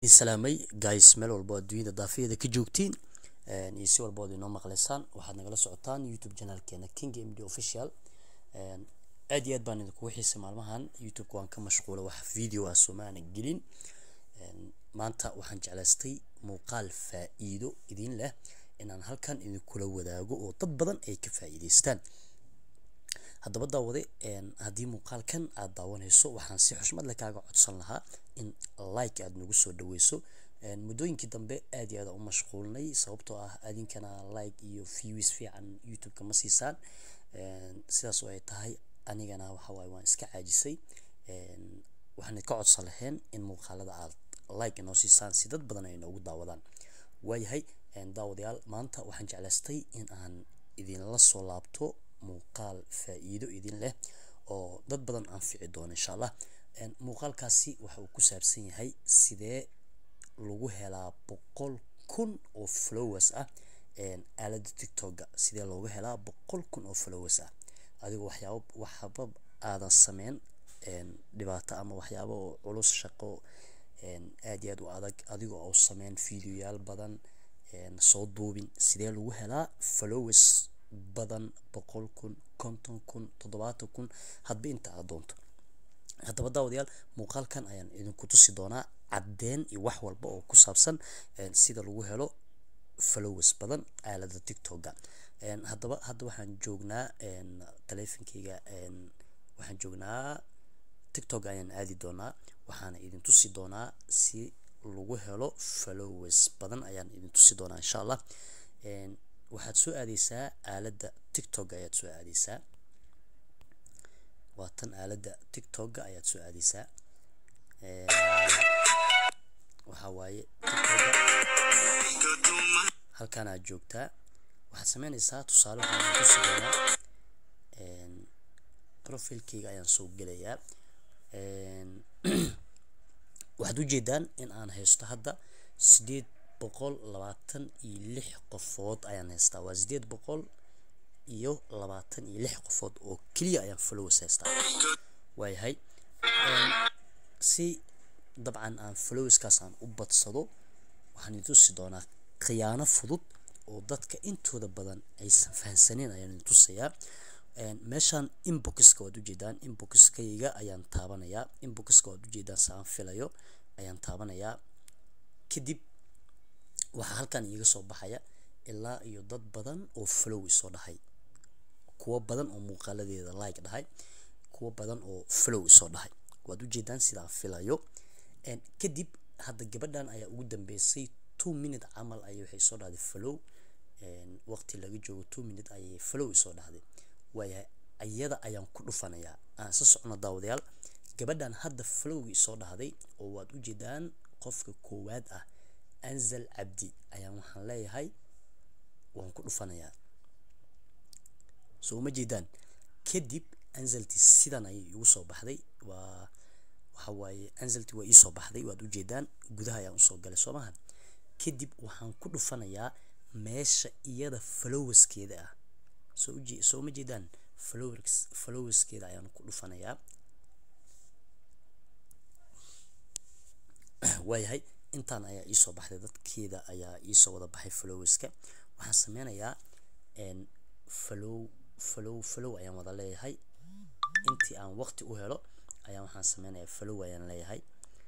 salaamay guys meel walbo adduunyada daafiyada ka joogtiin iyo si walba ood inoo maqlaysaan waxaad nagala socotaan youtube channelkeena king md official aad iyo aad baan idinkugu xiisay maalmahan youtube-ka waan ka mashquula wax video ah somaana gelin maanta waxaan jeclaystay muuqaal faa-iido idin leh inaan halkan idinkula wadaago oo dad badan ay ka faa-iideystaan haddaba daawade haddii muuqaalkan aad daawanayso waxaan si xushmad leh kaaga codsan lahaa in like aad nagu soo dhaweyso muddooyinkii dambe aad iyo aad u mashquulnay sababtoo ah adinkana like iyo views fiican youtube-ka ma siisaan sidaas oo ay tahay anigana waxa waaye waan iska caajisay waxaan ka codsan lahayn in muuqaalada aad like inoo siisaan si dad badan ay noogu daawadaan waayahay daawadayaal maanta waxaan jeclaystay in aan idinla soo laabto muuqaal faa-iido idin leh oo dad badan anfici doono insha allah muuqaalkaasi waxa uu ku saabsan yahay sidee lagu helaa boqol kun oo flowers ah aalada tictoga sidee loogu helaa boqol kun oo flowers ah adigoo waxyaaba waxba aadan sameyn dhibaato ama waxyaaba oo culus shaqo aad iyo aad u adag adigoo oo sameyn videoyaal badan soo duubin sidee lagu helaa flowers badan boqol kun konton kun toddobaatan kun hadba inta aad doonto haddaba daawadayaal muuqaalkan ayaan idinku tusi doonaa caddeyn iyo wax walba oo ku saabsan sida lagu helo flowers badan aalada tictoga haddaba hadda waxaan joognaa taleefankeyga waxaan joognaa tictog ayaan aadi doonaa waxaana idin tusi doonaa si lagu helo flowers badan ayaan idin tusi doonaa insha allah waxaad soo aadeysaa aaladda tictog ayaad soo aadeysaa waa tan aaladda tictoga ayaad soo aadeysaa waxaa waaye halkan aad joogtaa waxaad sameyneysaa tusaale waxaan tusi doonaa profilkeyga ayaan soo gelayaa waxaad ujeedaan in aan haysto hadda sideed boqol labaatan iyo lix qofood ayaan haystaa waa sideed boqol iyo labaatan iyo lix qofood oo keliya ayaan flowers haystaa waayahay si dabcan aan flowskaas aan u badsado waxaan itusi doonaa khiyaano fudud oo dadka intooda badan aysan fahansaneyn ayaan itusayaa meeshaan inboxka waad ujeedaan inboxkayga ayaan taabanayaa inboxka waad ujeedaan saan filayo ayaan taabanayaa kadib waxaa halkan iiga soo baxaya ilaa iyo dad badan oo flow isoo dhahay kuwo badan oo muuqaaladeeda like dhahay kuwo badan oo flow isoo dhahay waad ujeedaan sidaan filayo kadib hadda gabadhan ayaa ugu dambeysay two minute camal ayay waxay soo dhahday flow waqti laga joogo two minute ayay flow isoo dhahday waayahay iyada ayaan ku dhufanayaa aan isa socno daawadayaal gabadhan hadda flowgi isoo dhahday oo waad ujeedaan qofka koowaad ah anzal cabdi ayaan waxaan leeyahay waan ku dhufanayaa soo ma jeedaan kadib anzalti sidan ayay igu soo baxday waa waxa waaye anzalti waa iisoo baxday waad ujeedaan gudaha ayaan usoo galay soo maha kadib waxaan ku dhufanayaa meesha iyada flowerskeeda ah soo uje soo ma jeedaan flowers flowerskeeda ayaan ku dhufanayaa waayahay intaan ayaa iisoo baxday dadkeeda ayaa iisoo wada baxay flowerska waxaan sameynayaa flow flow flow ayaan wada leeyahay intii aan waqti u helo ayaa waxaan sameynayaa flow ayaan leeyahay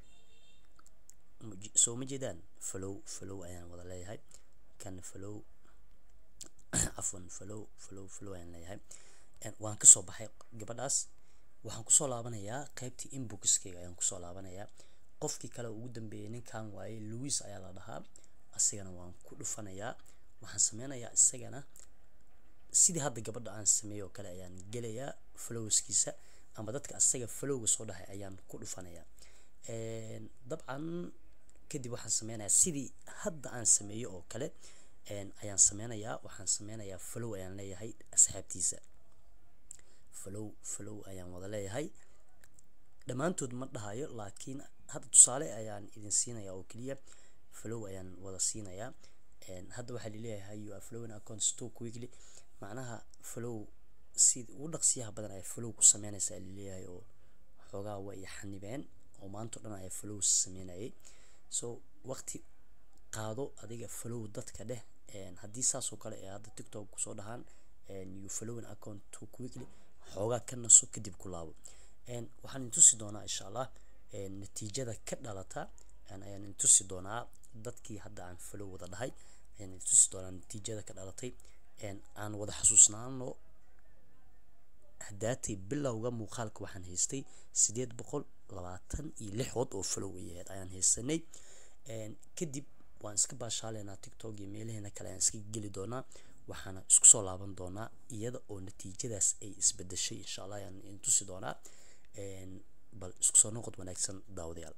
soo ma jeedaan flow flow ayaan wada leeyahay kan flow afwan flow flow flow ayaan leeyahay waan kasoo baxay gabadhaas waxaan kusoo laabanayaa qeybtii inboxkeyga ayaan kusoo laabanayaa qofkii kale ugu dambeeyay ninkan waaye louis ayaa la dhahaa asigana waan ku dhufanayaa waxaan sameynayaa isagana sidii hadda gabadha aan sameeyey oo kale ayaan gelayaa flowskiisa ama dadka asaga flowga soo dhahay ayaan ku dhufanayaa dabcan kadib waxaan sameynayaa sidii hadda aan sameeyo oo kale ayaan sameynayaa waxaan sameynayaa flow ayaan leeyahay asxaabtiisa flow flow ayaan wada leeyahay dhammaantood ma dhahayo laakiin hadda tusaale ayaan idin siinayaa oo keliya flow ayaan wada siinayaa hadda waxaa laleeyahay you are flowing account stock weekly macnaha flow si ugu dhaqsiyaha badan ayaa flow ku sameynaysaa laleeyahay oo xoogaa waa iyo xanibeen oo maanta o dhan ayaa flow sameynayay so waqti qaado adiga follow dadka dheh haddii saas oo kale ee hadda tiktok kusoo dhahaan you following account too quickly xoogaa ka naso kadib ku laabo waxaan intusi doonaa insha allah natiijada ka dhalata ayaan intusi doonaa dadkii hadda aan follow wada dhahay ayaan intusi doonaa natiijada ka dhalatay aan wada xasuusnaano hadaatay bilowga muuqaalka waxaan haystay sideed boqol labaatan iyo lixood oo follow ay ahayd ayaan haysanay kadib waan iska baashaaleynaa tiktok iyo meelaheena kale ayaan iska geli doonaa waxaana isku soo laaban doonaa iyada oo natiijadaas ay isbedeshay insha allah ayaan intusi doonaa bal isku soo noqod wanaagsan daawadayaal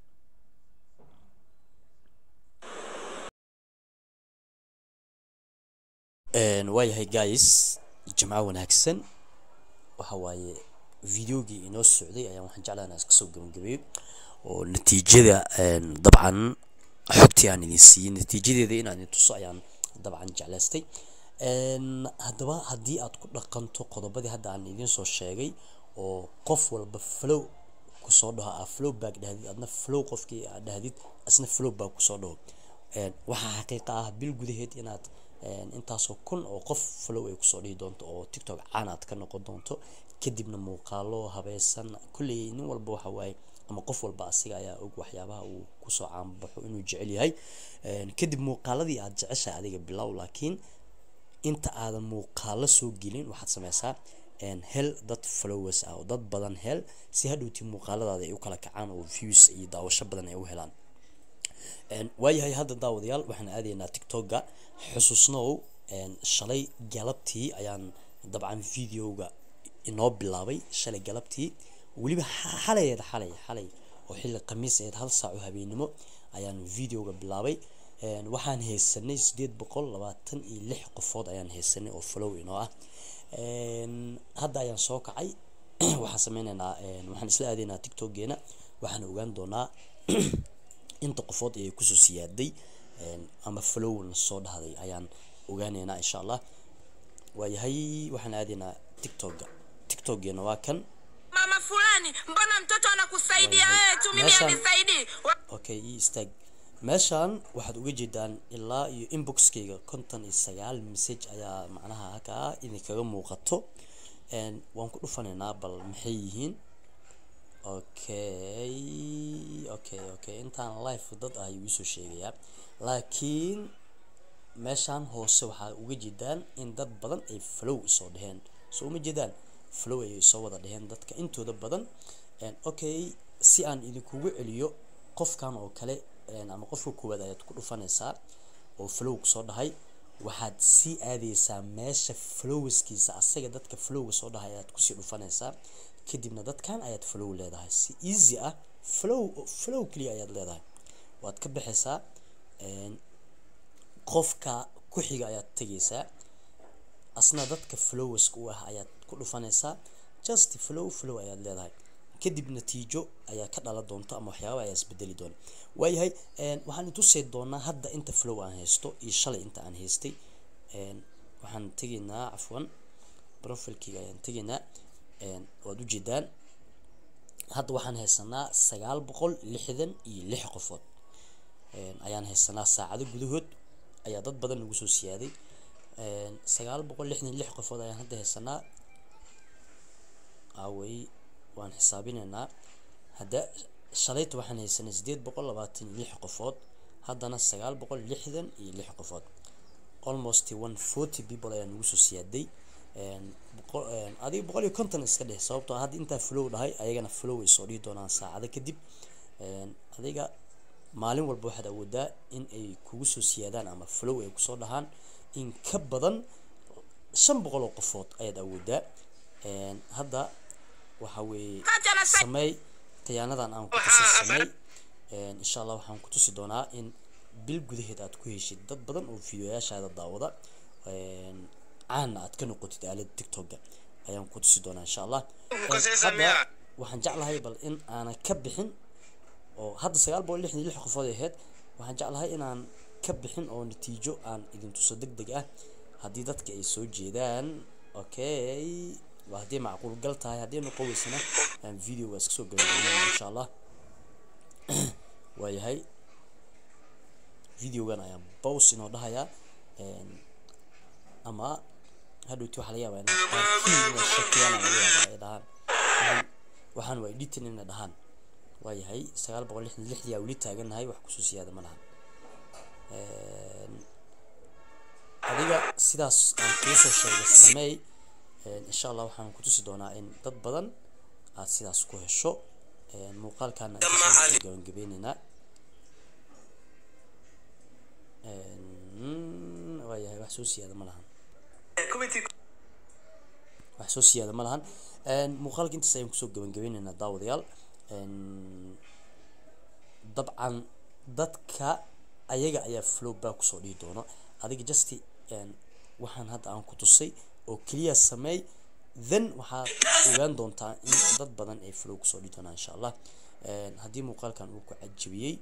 waayahay guys jimco wanaagsan waxa waaye videogii inoo socday ayaan waxaan jeclaa inaan iska soo gabagabeeyo oo natiijada dabcan xogtii aan idin siiyey natiijadeeda inaan idin tuso ayaan dabcan jeclaystay haddaba haddii aad ku dhaqanto qodobadii hadda aan idiin soo sheegay oo qof walba flow kusoo dhaho aa flow back dhahdid adna flow qofkii aad dhahdid asna flow back kusoo dhaho waxaa xaqiiqa ah bil gudaheed inaad intaasoo kun oo qof flow ay kusoo dhihi doonto oo tiktok caan aad ka noqon doonto kadibna muuqaalo habaysan kulley nin walba waxa waaye ama qof walba asiga ayaa og waxyaabaha uu kusoo caanbaxo inuu jecel yahay kadib muuqaaladii aad jeceshahay adiga bilow laakiin inta aadan muuqaalo soo gelin waxaad sameysaa hel dad followers ah oo dad badan hel si hadhowtii muuqaaladaada ay u kala kacaan oo views iyo daawasho badan ay u helaan waayahay hadda daawadayaal waxaan aadaynaa tiktoka xusuusnow shalay galabtii ayaan dabcan videoga inoo bilaabay shalay galabtii weliba xalayeed xalay xalay oo xilli khamiis aheed hal saac oo habeenimo ayaan videoga bilaabay waxaan haysanay sideed boqol labaatan iyo lix qofood ayaan haysanay oo flow inoo ah hadda ayaan soo kacay waxaan sameyneynaa waxaan isla aadaynaa tiktokeena waxaan ogaan doonaa inta qofood ee kusoo siyaaday ama flowna soo dhahday ayaan ogaaneynaa insha allah waayahay waxaan aadaynaa tiktoka tiktokeena waa kan mama fulani mbona mtoto anakusaidia wewe tu mimi Meeshaan- anisaidii okay ii istaag meeshaan waxaad uga jeedaan ilaa iyo inboxkayga konton iyo sagaal message ayaa macnaha halkaa idinkaga muuqato Een, waan ku dhufanaynaa bal maxay yihiin okay okay okay intaan live dad ah ayuu iisoo sheegayaa laakiin meeshaan hoose waxaa uga jeedaan in dad badan ay flow soo dheheen soo uma jeedaan flow ayay soo wada dheheen dadka intooda badan Een, okay si aan idinkugu celiyo qofkan oo kale een, ama qofka koowaad ayaad ku dhufanaysaa oo flow kusoo dhahay waxaad sii aadeysaa meesha flowskiisa asaga dadka flowga soo dhahay ayaad kusii dhufanaysaa kadibna dadkan ayaad flow leedahay si easy ah flow flow keliya ayaad leedahay waad ka baxaysaa een, qofka ku xiga ayaad tegaysaa asna dadka flowerska u ah ayaad ku dhufanaysaa just flow flow ayaad leedahay kadib natiijo ayaa ka dhalan doonto ama waxyaaba ayaa isbedeli doona waayahay een, waxaan itusay doonaa hadda inta flow aan haysto iyo shalay inta aan haystay een, waxaan tegaynaa cafwan profilkeyga ayaan tegaynaa een, waad ujeedaan hadda waxaan haysanaa sagaal boqol lixdan iyo lix qofood een, ayaan haysanaa saacado gudahood ayaa dad badan nagu soo siyaaday een, sagaal boqol lixdan iyo lix qofood ayaan hadda haysanaa awey waan xisaabinaynaa hadda shalayta waxaan haysanay sideed boqol labaatan iyo lix qofood haddana sagaal boqol lixdan iyo lix qofood almost one forty people ayaa nagu soo siyaaday Een, boqol- een, adiga boqol iyo konton iska dheh sababtoo ah hadda intaa flow dhahay ayagana flow ay soo dhihi doonaan saacado kadib Een, adiga maalin walba waxaad awoodaa in ay kugu soo siyaadaan ama flow ay kusoo dhahaan in ka badan shan boqol oo qofood ayaad awoodaa Een, hadda waxa weeye Hata na sa- sameey khiyaanadan aan ku tusi sameey Een, insha allah waxaan ku tusi doonaa in bil gudaheed aad ku heshid dad badan oo fiidiyoyaashaada daawada Een, caana aad ka noqotid aalada tiktoka ayaan ku tusi doonaa insha allah Een, hadda waxaan jeclahay bal in aanan ka bixin oo hadda sagaal boqol lixdan iyo lix qofood ay ahayd waxaan jeclahay inaan ka bixin oo natiijo aan idin tuso deg deg ah haddii dadka ay soo jeedaan okay waa haddii macquul gal tahay haddii noqon weysana aan video waa iska soo gabagabeynaya insha allah waayahay videogan ayaan bows inoo dhahayaa ama hadhowti waxaa laga yaabaa inay qaarkiin inay shakiyaan laga yaabaa ay dhahaan waxaan- waxaan waa editing inay dhahaan waayahay sagaal boqol lixdan lixdii aa weli taagannahay wax kusoo siyaada ma lahan adiga sidaas aan kuu soo sheegay sameey Een, insha allah waxaan ku tusi doonaa in dad badan aad sidaas ku hesho Een, muuqaalkaana intaasaan kusoo gabangabeyneynaa Een, waayahay wax soo siyaada ma lahan wax soo siyaada ma lahan Een, muuqaalka intaas ayaan kusoo gabangabeyneynaa daawadayaal Een, dabcan dadka ayaga ayaa flowback kusoo dhihi doono adiga just een, waxaan hadda aan ku tusay oo keliya sameey then waxaad ogaan doontaa in dad badan ay flow kusoo dhihi doonaan insha allah Een, haddii muuqaalkan uu ku cajabiyey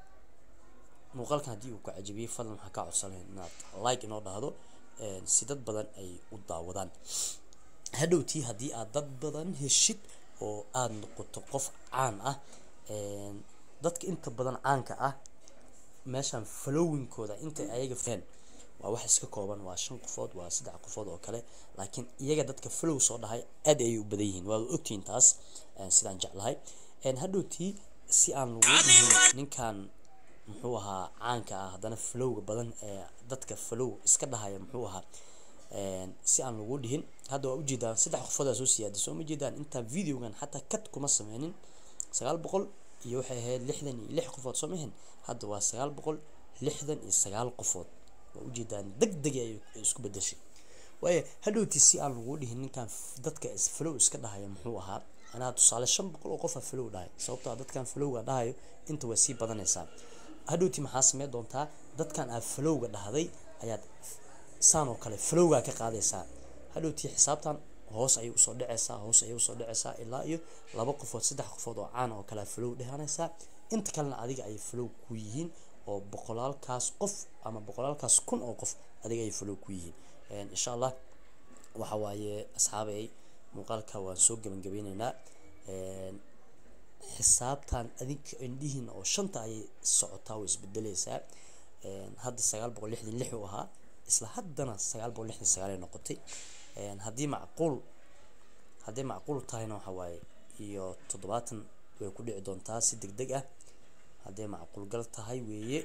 muuqaalkan haddii uu ku cajabiyey fadlan waxaa kaa codsan lahayn inaad like inoo dhahdo Een, si dad badan ay u daawadaan hadhowtii haddii aad dad badan heshid oo aada noqoto qof caan ah Een, dadka inta badan caanka ah meeshan followingkooda intay ayaga feen waa wax iska kooban waa shan qofood waa saddex qofood oo kale laakiin iyaga dadka follow soo dhahay aad ayay u badan yihiin waad ogtihiin taas een, sidaan jeclahay Een, hadhowtii si aan lagu dhihin ninkan muxuu ahaa caanka ah haddana flowga badan ee dadka flow iska dhahaya muxuu ahaa Een, si aan lagu dhihin hadda waa ujeedaan saddex qofoodaa soo siyaaday soo ma jeedaan intaan videogan xataa kat kuma sameynin sagaal boqol iyo waxay ahayd lixdan iyo lix qofood soo mahin hadda waa sagaal boqol lixdan iyo sagaal qofood waa ujeedaan deg deg ay isku bedeshay waayo hadhowtii si aan lagu dhihin ninkan f- dadka is- flow iska dhahaya muxuu ahaa anaa tusaale shan boqol oo qofa flow dhahay sababtoo ah dadkan flowga dhahayo inta way sii badanaysaa hadhowtii maxaa sameyn doontaa dadkan aad flowga dhahday ayaad saan oo kale flowgaa ka qaadaysaa hadhowtii xisaabtan hoos ayay usoo dhacaysaa hoos ayay usoo dhacaysaa ilaa iyo laba qofood saddex qofood oo caan oo kale flow dhehanaysaa inta kalena adiga ay flow ku yihiin oo boqolaalkaas qof ama boqolaalkaas kun oo qof adiga ay flow ku yihiin Een, insha allah waxa waaye asxaabay muuqaalka waan soo gabangabeyneynaa Een, xisaabtan adinka indhihiina oo shanta ayay socotaa way isbedeleysaa Een, hadda sagaal boqol lixdan lix uu ahaa isla haddana sagaal boqol lixdan sagaal ay noqotay Een, haddii macquul haddii macquul tahayna waxa waaye iyo toddobaatan way ku dhici doontaa si deg deg ah hadday macquul gal tahay weeye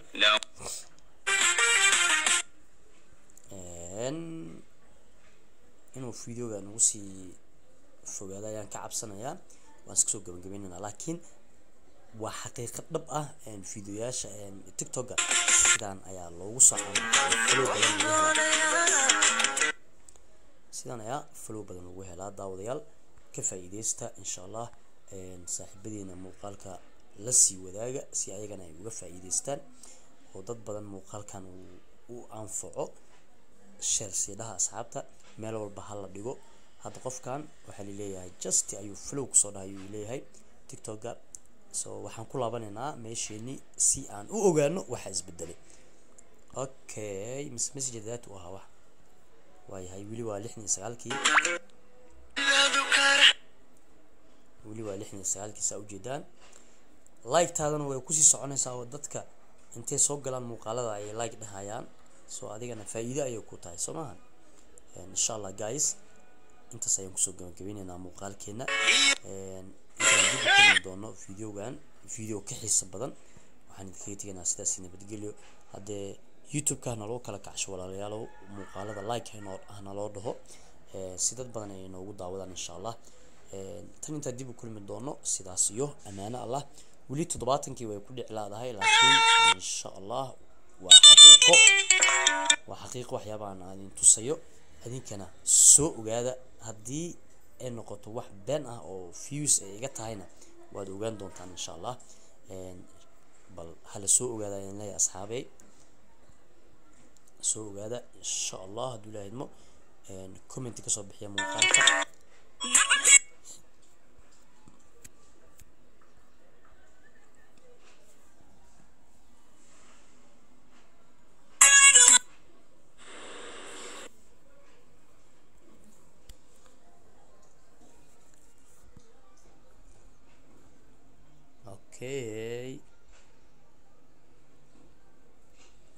Een, inuu videoga nagu sii fogaado ayaan ka cabsanayaa waan iska soo gabagabaynaynaa laakiin waa xaqiiqo dhab ah een, videoyaasha een, tiktoka sidaan ayaa loogu soo flow badan lagu helaa sidaan ayaa flow badan lagu helaa daawadayaal ka faa'iideysta insha allah Een, saaxiibadiina muuqaalka la sii wadaaga si ayagana ay uga faa'iideystaan oo dad badan muuqaalkan uu u anfaco share siidhaha asxaabta meel walba ha la dhigo hadda qofkan waxaa laleeyahay just ayuu flow kusoo dhahay ayuu leeyahay tiktoka so waxaan ku laabanaynaa meesheenii si aan u ogaano waxa isbedelay okay mis message that uu ahaa wax waayahay weli waa lixdan iyo sagaalkii weli waa lixdan iyo sagaalkii saa ujeedaan like-taadana way kusii soconaysaa oo dadka intay soo galaan muuqaalada ayay like dhahayaan so adigana faa'iido ayay ku tahay soo maaha Een, insha allah guys intaas ayaan kusoo gabagabeyneynaa muuqaalkeena Een, intaan dib u kulmi doono videogan video ka xiisa badan waxaan idinkaga tegaynaa sidaas nabadgelyo haddee youtube-ka naloo kala kacsho walaalayaalow muuqaalada like hanoo hanaloo dhaho Ee, si dad badan ay noogu daawadaan insha allah Een, tan intaan dib u kulmi doono sidaas iyo ammaano allah weli toddobaatankii way ku dhici laadahay laakiin insha allah waa xaqiiqo waa xaqiiqo waxyaabahan aan idin tusayo idinkana soo ogaada haddii ay noqoto wax been ah oo views ay iga tahayna waad ogaan doontaan insha allah Een, bal hala soo ogaada ayaan leeyahay asxaabey soo ogaada insha allah hadduu ilaahay idmo Een, comment kasoo bixiya muuqaalka okay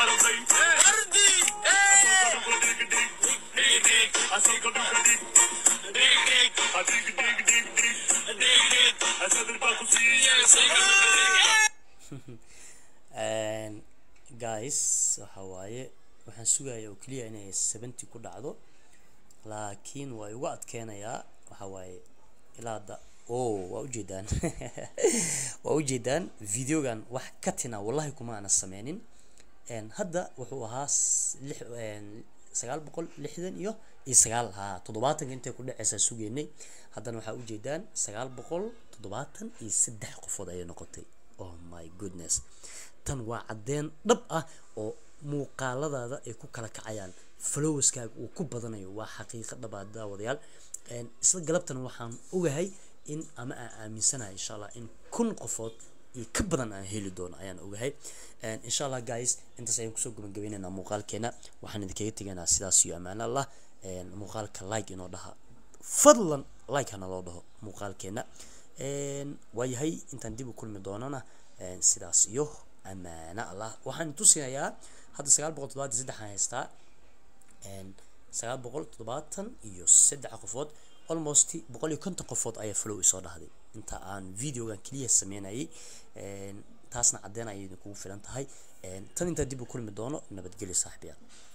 guys waxa waaye waxaan sugaya oo keliya inay seventy ku dhacdo laakiin waa igu adkeenayaa waxa waaye ilaa da o waa ujeedaan waa ujeedaan videogan wax ka tina wallahi kuma aana sameynin hadda wuxuu ahaa lix sagaal boqol lixdan iyo iyo sagaal ha toddobaatanka intay ku dhaceysaa sugeynay haddana waxaa ujeedaan sagaal boqol toddobaatan iyo saddex qofood ayay noqotay oh my goodness tan waa caddeen dhab ah oo muuqaaladaada ay ku kala kacayaan flowerskaaga uu ku badanayo waa xaqiiqo dhabaa daawadayaal isla galabtan waxaan ogahay in ama aan aaminsanahay insha allah in kun qofood iyo ka badan aan heli doono ayaan ogahay insha allah guys intaas ayaan kusoo gabagabaynaynaa muuqaalkeena waxaan idinkaga tegaynaa sidaas iyo ammaan allah muuqaalka like inoo dhaha fadlan like hana loo dhaho muuqaalkeena waayahay intaan dib u kulmi doonana sidaas iyo amaana allah waxaan tusinayaa hadda sagaal boqol toddobaatan saddexaan haystaa sagaal boqol toddobaatan iyo saddex qofood almost boqol iyo konton qofood ayaa flow isoo dhahday inta aan videogan keliya sameynayay taasna caddeyn ayay idinkugu filan tahay tan intaa dib u kulmi doono nabadgelyo saaxiibayaal